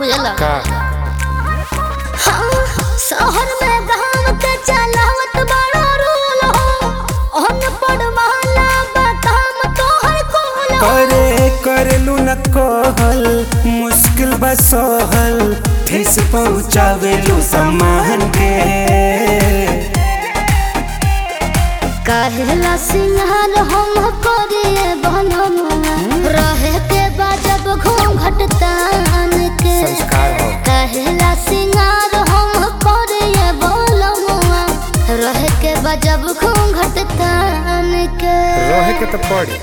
बुझला का हाँ, शहर में गाँव के चलावत बड़ा रूल हो अनपढ़ वाला बताम तोहर कुल हो करे करलू न कहल मुश्किल बसहल ठेस पहुँचावेलू सम्मान के कहला सिंहार हम करिए बनमुआ रहे के बाजब घूंघट तान के संस्कार हो कहला सिंगार हम करिए बोलमुआ रहे के बाजब घूंघट तान के रहे के तो पड़ी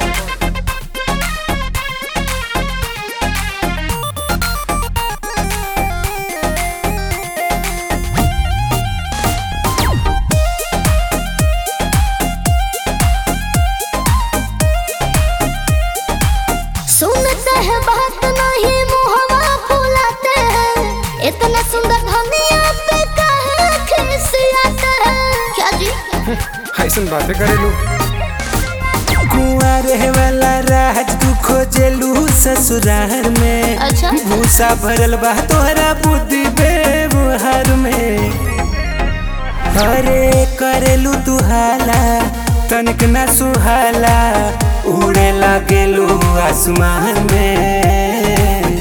सुनते हैं बात नहीं मुहवा फुलाते हैं इतना सुंदर धनिया पे काहे खिसियाते हैं क्या जी ऐसन बातें करेलू कुआं रहे वाला राज तू खोजेलू ससुराल में अच्छा। भूसा भरल बा तोहरा बुद्धि व्यवहार में अरे करेलू तू हाला तनिक ना सुहाला उड़े लागेलू आसमान में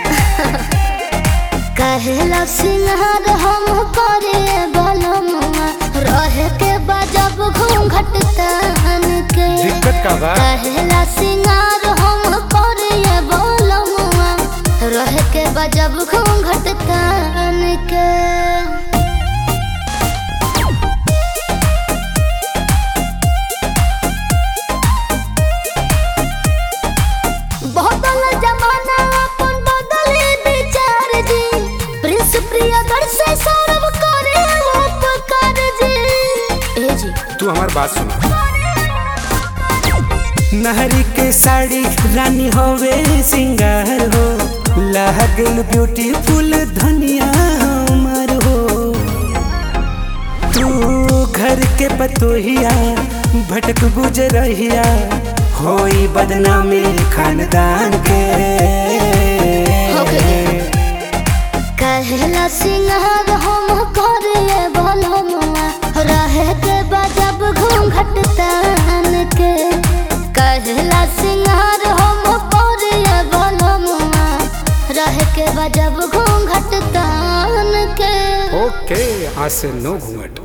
कहला सिंहार हम करे बलमुआ रहे के बजब घूंघट तान के दिक्कत का बा कहला सिंगार हम करे बलमुआ रहे के बजब घूंघट तान के बदल जमाना अपन बदले विचार जी प्रिंस प्रियदर से सौरभ करे उपकार जी ए जी तू हमार बात सुन नहरी के साड़ी रानी होवे सिंगार हो लागल ब्यूटीफुल धनिया हमार हो तू घर के पतोहिया भटक गुजरहिया होई बदनामी खानदान के कहला सिंगार हम करे बलमुआ रहे के बजब घूंघट तान के कहला सिंगार हम करे बलमुआ रहे के बजब घूंघट तान के ओके आज से नो घूंघट